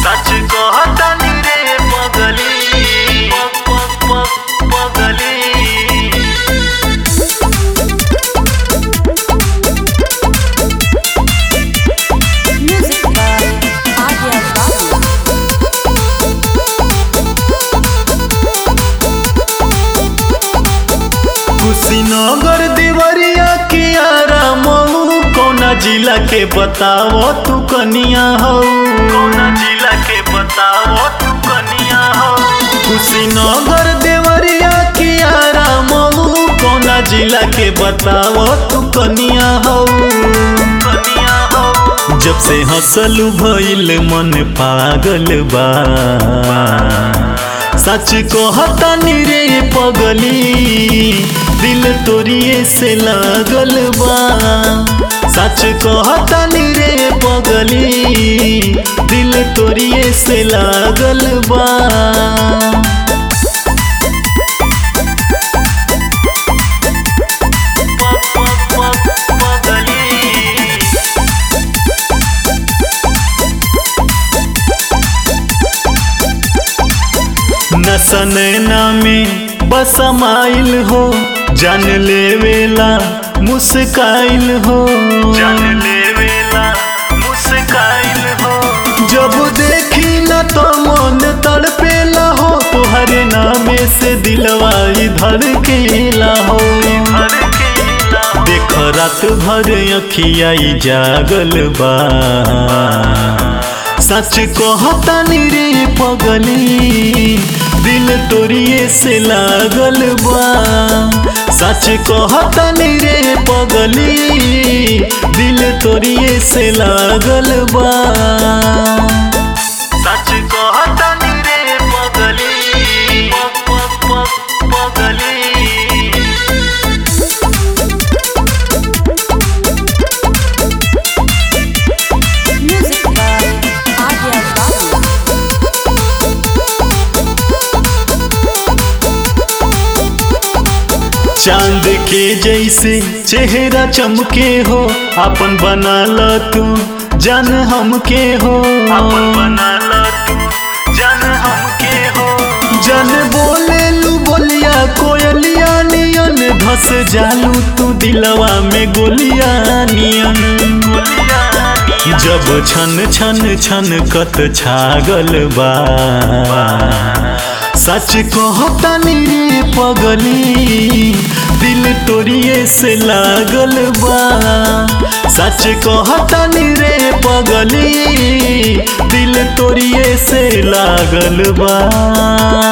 सच कहतानी रे पगली प- प- प- पगली Music by Arya Babu. Kushinagar Deoria के आरामऊ कौना जिला के बताओ तू कनिया हो कौना जिला के बताओ तू कनिया हो कुशीनगर देवरिया के आरामऊ कौना जिला के बताओ तू कनिया हो कनिया हो जब से हंसलू भइल मन पागल बा सच कहतानी रे पगली दिल तोरिए से लागल बा सच कहतानी रे पगली दिल तोरिए से लागल बा नसनैना में बसमाइल हो जान लेवेला मुस्काइल हो जान लेवेला मुस्काइल हो जब देखी न तो मन तड़पेला हो तोहरे नामे से दिलवा इधर केला हो देख रात भर अखिया जागल बा सच कहतानी रे पगली दिल तोरिए से लागल बा सच कहतानी रे पगली दिल तोरिए से लागल बा सच कहतानी रे पगली प- प- प- पगली Music by Arya Babu. चांद के जैसे चेहरा चमके हो अपन बना ल तू जान हमके हो अपन बना ल तू जान हमके हो जन बोले लू बोलिया कोयलिया नियन धस जालू तू दिलवा में गोलिया नियन जब छन छन छन कत छागल बा सच कहतानी रे पगली दिल तोरिए से लागल बा सच कहतानी रे पगली दिल तोरिए से लागल बा